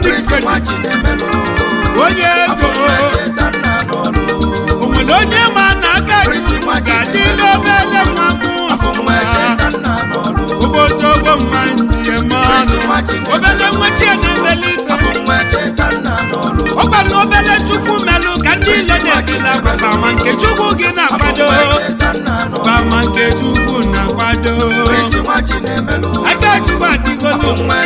golden credit onye ego o nwere onye ma na aka chukwu ga-adị n'obele nwa mụ obodo ogbo mma njem ọnụ obele nwa chie na-emeli ife ọ gwara obele chukwu melụ ka ndị ile na-ekele agbaba ma nke chukwu gị na-akwado ba ma nke chukwu na-akwado aka chukwu adịgolo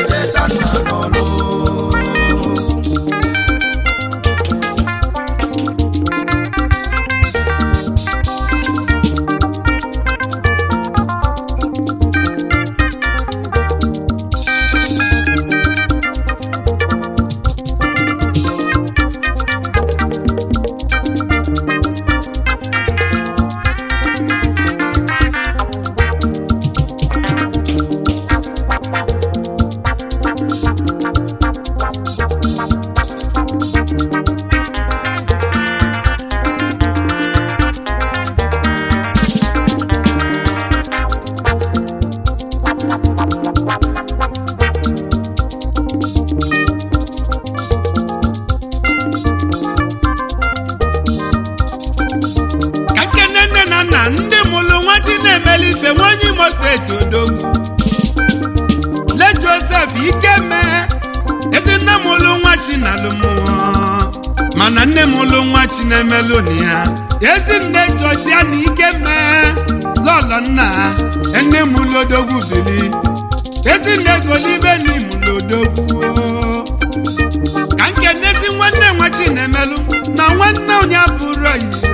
ka nkene nne na nna ndị mụrụ nwa chi na-emeli ife nwanyị imo steeti odogwu le josef ikeme ezi nne mụrụ nwa chi na alụmụọ mana nne mụrụ nwa chi na-emelụ na ya ezi nne josia na ikeme lọlọ nna nne mụrụ odogwu bili ezi nne golibe na imụrụ odogwu ka nkenezi nwanne nwa chi na-emelụ na nwanne onye bụrụ ya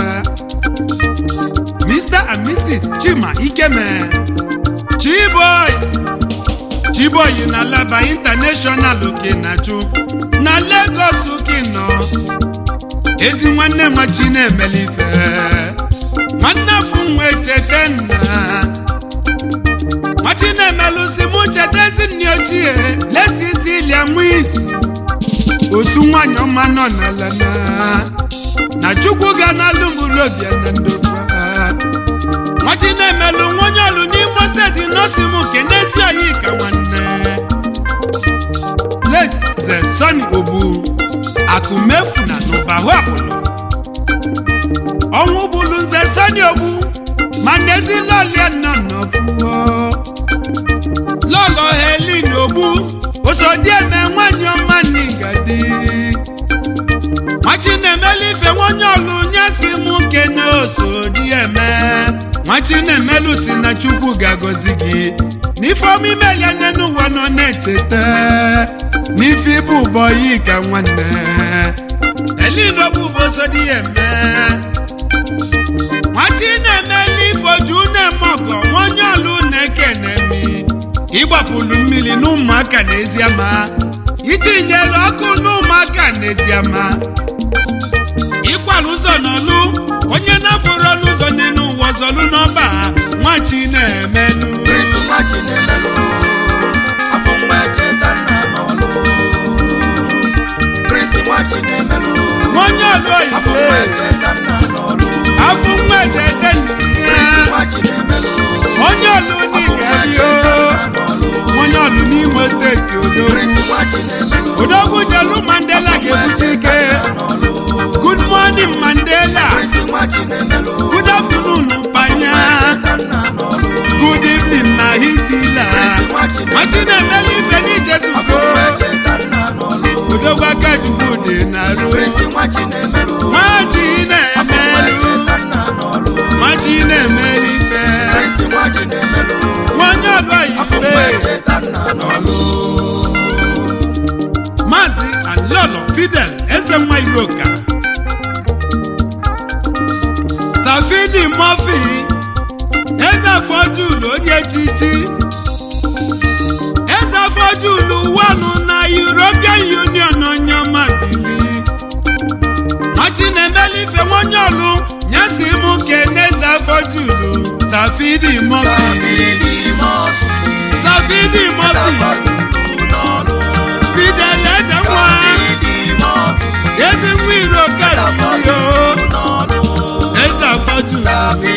Mr. and Mrs. Chima Ikeme Chiboy Chiboy na Laba International Okenachu na Lagos Ukino ezi nwanne nwa chi na-emeli ife nwanne afụ nwa echete nna nwachi na-emelụ si mụ cheta ezi nne ochie lesi isi ilia mụ izu osu nwanyị ọma nọ n'ala na na chukwu ga na-alụ mụrụ obi ya na ndokwa nwachi na-emelụ nwa onye ọlụ n'imo steeti nọsi m nke n'ezi oyi ka nwanne late ze soni obu akụmefu na n'ụbahụ akpụlụ ọnwụ bụlu nze soni ogbu ma n'ezi lọlia nọ n'ọfụọ lọlọ helin ogbu osodieme nwanyị ọma n'igadi nwachi na-emelu ife nwonye ọlụ nye si mụ kene osodieme nwachi na-emelu si na chukwu ga-agọzi gị n'ife ọma imelia nne n'ụwa nọ na-echeta n'ife ịbụ ụbọyị ka nwanne elino bụ ụbosodieme nwachi na-emelu ife oju na-eme ọgọ nwonye ọlụ na-ekene mi ịgbapụlu mmiri n'ụmụaka n'eziama itinyere ọkụ n'ụmụaka n'eziama ịkwara ụzọ n'ọlụ onye na-afọrọ n'ụzọ n'elu ụwa ọzọlụ n'ọba nwachi na-emelụ onye ọlụ oyibo afọ nwa echete onye ọlụ n'igadi onye ọlụ n'imo steeti odogwu odogwu jelu mandela ga-ebute ike good morning mandela good afternoon panya good evening na hitila machi na-emelu ife n'ije zuzo odogwu aka chukwu dị na-arụ machi na-emelu machi na-emelu ife nwanyị ọlụ ife maazị alolo fidel eze nwa iroka tafidi mofi eze afọjulu onye echichi eze afọjulu wanụ na european union onye ọma bili machi na-emeli ife nwonye ọlụ nyesi mụ kene eze afọjulu tafidi mofi tafidi mofi fidel eze nwa ezi nwa iroka yo eze afọjulu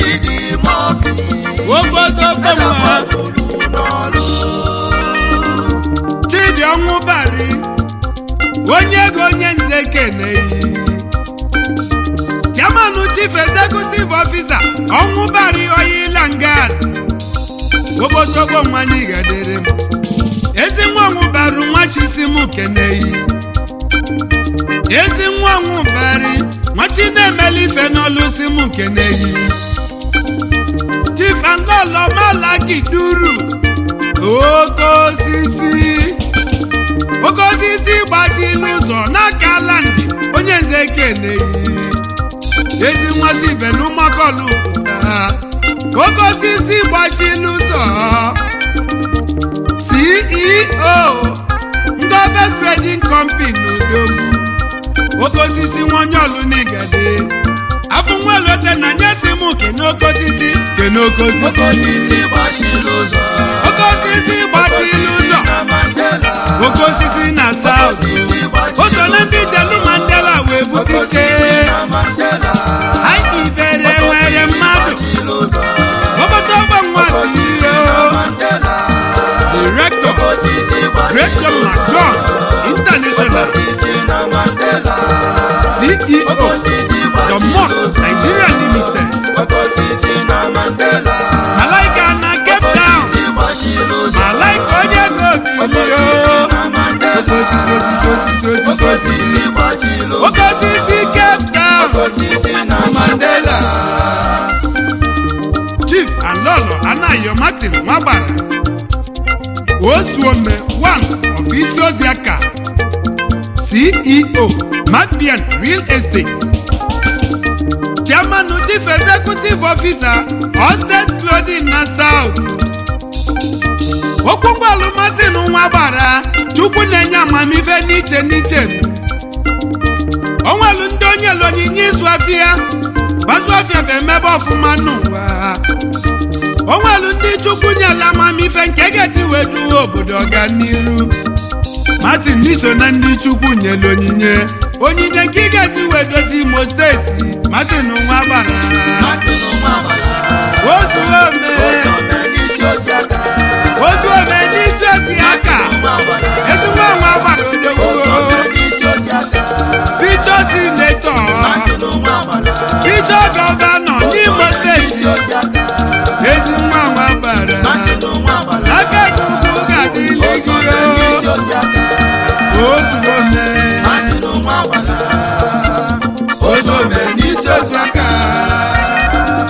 obodo bọmọ chidi ọnwụ bari onye ego onye nze keneyi chairman chief executive officer ọnwụbari oil and gas obosogbo nwanyị gadere m ezi nwa ọnwụbari nwa chisim keneyi ezi nwa ọnwụbari nwachi na-emeli ife n'ọlụ si m keneyi chief anlọlọ malaki duru oke osisi oke osisi gbachila ụzọ n'aka ala ndị onye nze keneyi ezi nmasị ibe n'ụmụakọlụ pụta oke osisi gbachila ụzọ ceo ngobe trading company n'odogwu oke osisi nwonye ọlụnigade afọ nwelote na nyesi m kenoke osisi kenoke Oke osisi osisi gbachiri ụzọ. oke osisi Oke gbachila osisi ụzọ na Mandela. oke osisi na south osisi gbachiri o so na ndị jelu mandela wee Oke bute osisi ike na Mandela. anyị ibere Oke nwere osisi mmadụ gbachiri ụzọ. obodo ọgbọ nwa Oke osisi na Mandela. direktọ Oke osisi gbachiri Great ụzọ. McDon Oke International osisi na Mandela. Oke CEO osisi The gbachiri Mosque ụzọ. Nigeria Limited Oke osisi na Mandela. Malaika na Cape Oke Town osisi gbachiri ụzọ. Malaika onye ego Oke osisi bilio na Mandela. oke osisi osisi osisi Oke osisi osisi osisi gbachiri ụzọ. oke osisi Cape Town Oke osisi na Mandela. Chief Alolo Anayo Martin Nwagbara Osuome one of Isioziaka CEO Macbian Real Estate Chairman Chief Executive Officer Hosted Clothing na South Okwungwalu Martin Nwagbara Chukwu na-enye amamife n'iche n'iche onwelu ndị onye lụ onyinye ịzụ afịa gbazụ afịa fe emebe ọfụma n'ụwa onwelu ndị chukwu nyela amamife nke ga-eti wee duwe obodo ọganiru martin n'iso na ndị chukwu nyere onyinye onyinye nke ị ga-eji wee dozi imo steeti martin nwa gbara Martin Nwabala. ozuome Ozuome n'isi Osiaka. ozuome n'isi ozi aka Martin Nwabala. ezigbo nwa gbara odogwu Ozuome n'isi Osiaka. picho sinetọ Martin Nwabala. picho gọvanọ n'imo Ozuome n'isi steeti Osiaka. ezi nwa nwa gbara Martin Nwabala. aka chukwu ga-adịlị gị Ozuome n'isi o Osiaka. ozuome Martin Nwabala. Ozuome n'isi Osiaka.